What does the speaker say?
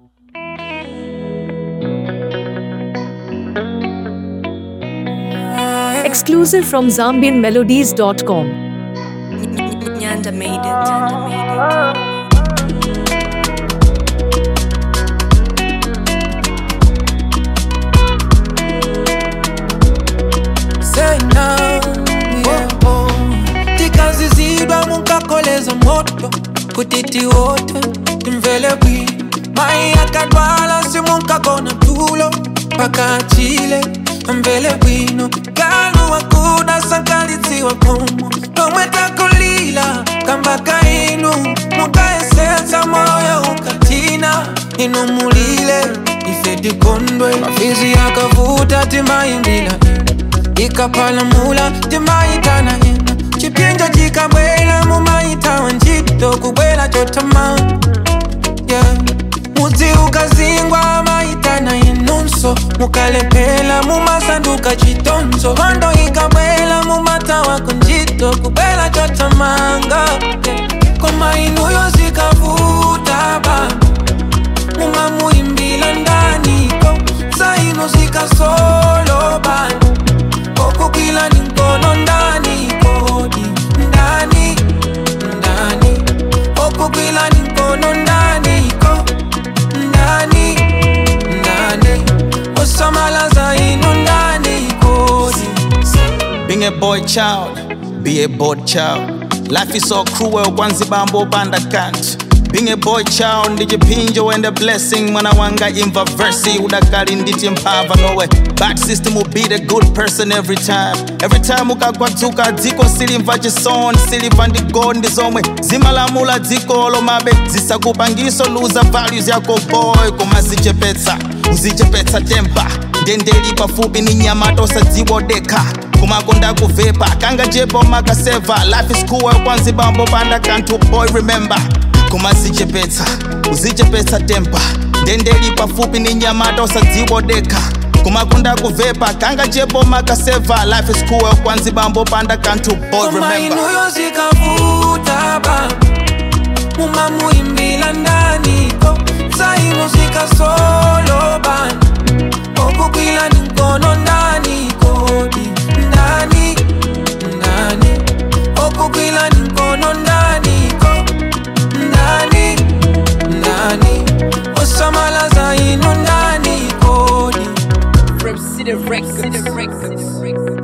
Exclusive from ZambianMelodies.com. Nyanda made it. Nyanda made it. Say now, yeah, oh. tikazizidwa munkakoleza moto kutiti wote timvele bwi mai akadwala simunkagona tulo paka chile mvele bwino galu wakuda sankalitsiwa komo tomwetakulila kambaka inu mukaesetsa moyo ukatina inu mulile ifedikondwe mafizi yakavuta timaimbila ikapalamula timaitana ina chipinja chikabwela mumaitawa ntchito kubwela chotama yeah. mudzi ukazingwa maitana inunso mukalephera mumasanduka chitonzo hondo ikabwela mumatawa kuntchito kubwela chotamanga yeah. koma inuyo zikavuta baba mumamuimbila ndaniko zaino zikasolo bana kokukila ni mkono ndani kodi ndani ndani kokukila ni mkono ndani ko ndani ndani osamalaza ino ndani kodi Being a boy child, be a bored child. Life is so cruel, kwanzi bambo banda can't. Being a boy child, ndichipinjo and a blessing. Mwana wanga imva versi, udakali nditi mpava nowe. Bad system will be the good person every time. Every time ukakwatuka dziko silimva chisoni, silimva ndigo ndizomwe. Zimalamula dziko lomabe, zisakupangiso luza values yako boy, kumazichepetsa. Uzichepetsa tempa, ndendeli pafupi ni nyama tosadziwodeka kumakonda kuvepa kanga jepo makaseva life is cool kwanzi bambo banda kantu boy remember kumazichepetsa uzichepetsa tempa ndendeli pafupi ni nyamata usadziwodeka kumakonda kuvepa kanga jepo makaseva life is cool kwanzi bambo banda kantu boy koma remember inuyo zikavuta baba mumamuimbila ndaniko zaino zikasolo bana okukwila ni mkono ndani kodi ndani ndani okukwila ni mkono ndani ko ndani ndani osamalaza ino ndani kodi From City Records. City Records.